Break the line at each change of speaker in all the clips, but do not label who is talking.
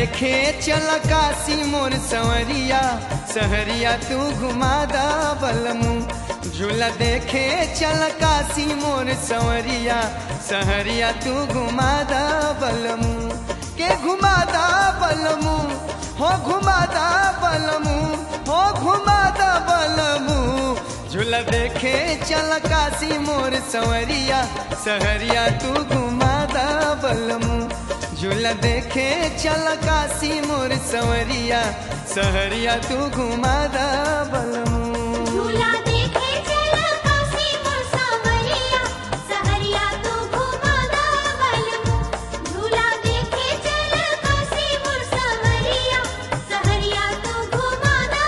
देखे चल काशी मोर संवरिया सहरिया तू घुमा दा बलमू झूला देखे चल काशी मोर संवरिया सहरिया तू घुमा दा बलमू के घुमा दा बलमू हो घुमा दा बलमू हो घुमा दा बलमू झूला देखे चल काशी मोर संवरिया सहरिया तू घुमा दा बलमू झूला देखे चल काशी मोर संवरिया सहरिया तू घुमा दा बलमू
झूला देखे चला काशी मोर सांवरिया सहरिया तू घुमा दा बलमू झूला देखे चला काशी मोर सांवरिया सहरिया तू घुमा दा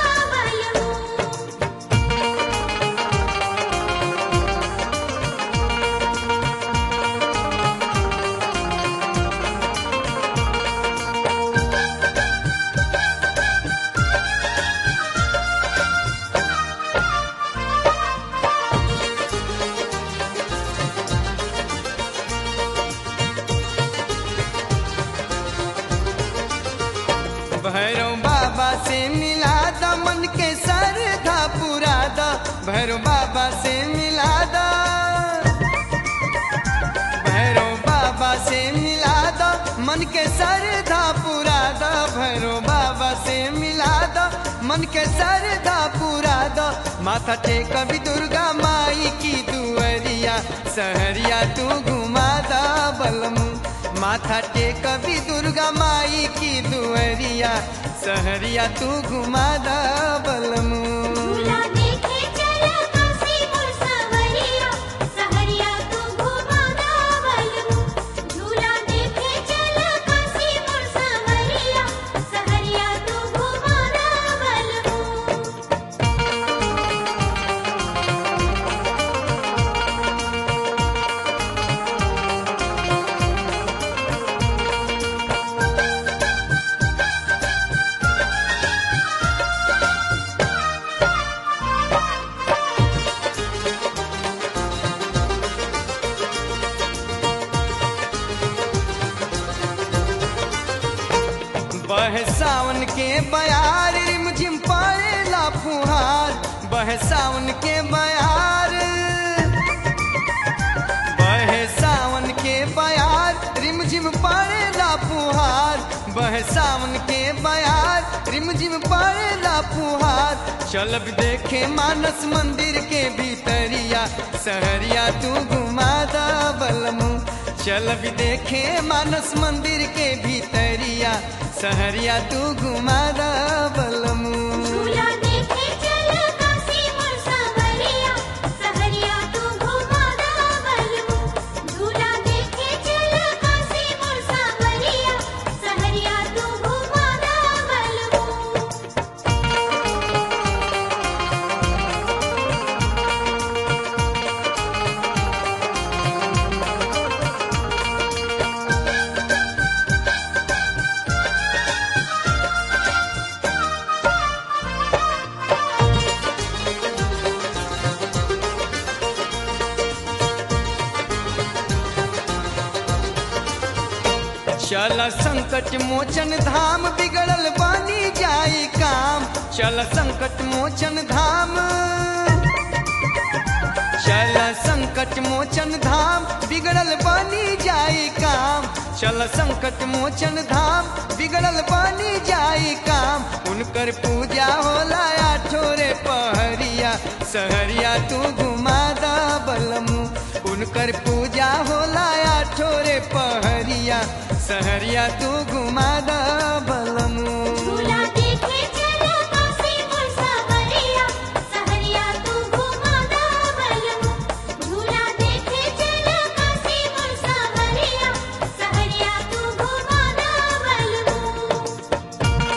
बलमू
भैरव बाबा से मिला दा मन के सरधा पुरा दा भैरव बाबा से मिला दा भैरव बाबा से मिला दा मन के सरधा पुरा दा भैरव बाबा से मिला दा मन के सरधा पुरा दा माथा टेक भी दुर्गा माई की दुअरिया सहरिया तू घुमा दा बलमू माथा टेक भी दुर्गा माई की दुअरिया सहरिया तू घुमा दा बलमू
झूला देखे चला काशी मोर सांवरिया सहरिया तू घुमा दा बलमू झूला देखे चला काशी मोर सांवरिया सहरिया तू घुमा दा बलमू
बह सावन के बयार रिमझिम पड़ेला फुहार बह सावन के बयार बह सावन के बयार रिमझिम पड़ेला फुहार बह सावन के बयार रिमझिम पड़ेला फुहार चलब देखे मानस मंदिर के भीतरिया सहरिया तू घुमा दा बलमू चल भी देखे मानस मंदिर के भीतरिया सहरिया तू घुमा दा बलमू
झूला देखे चला काशी मोर सांवरिया सहरिया तू घुमा दा बलमू झूला देखे चला काशी मोर सांवरिया सहरिया तू घुमा दा बलमू
चल संकट मोचन धाम बिगड़ल बानी जाई काम चल संकट मोचन धाम चल संकट मोचन धाम बिगड़ल बानी जाई काम चल संकट मोचन धाम बिगड़ल बानी जाई काम उनकर पूजा होला आठोरे पहरिया सहरिया तू घुमा दा बलमू उनकर पूजा होला आठोरे पहरिया सहरिया तू घुमा दा बलमू
झूला देखे चला काशी मोर सांवरिया सहरिया तू घुमा दा बलमू झूला देखे चला काशी मोर सांवरिया सहरिया तू घुमा दा बलमू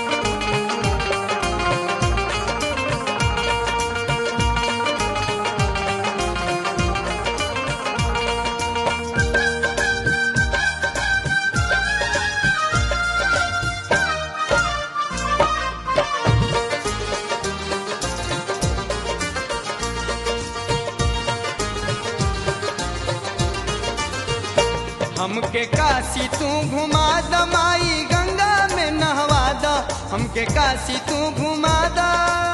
हमके काशी तू घुमा दमाई गंगा में नहवा हमके काशी तू घुमा दा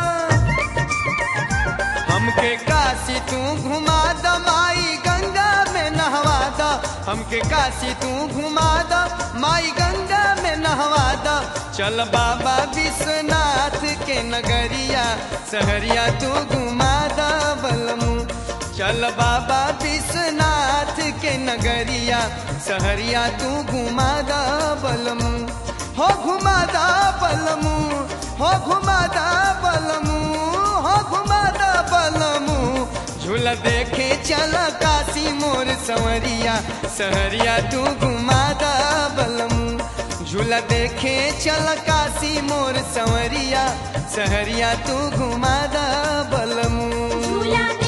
हमके काशी तू घुमा दा माई गंगा में नहवा दा हमके काशी तू घुमा दा माई गंगा में नहवा दा चल बाबा विश्वनाथ के नगरिया सहरिया तू घुमा दा बलमू चल बाबा विश्वनाथ के नगरिया सहरिया तू घुमा दा बलमू हो घुमा दा बलमू हो घुमा दा बलमू हो घुमा दा बलमू झूला देखे चल काशी मोर संवरिया सहरिया तू घुमा दा बलमू झूला देखे चल काशी मोर संवरिया सहरिया तू घुमा दा बलमू
झूला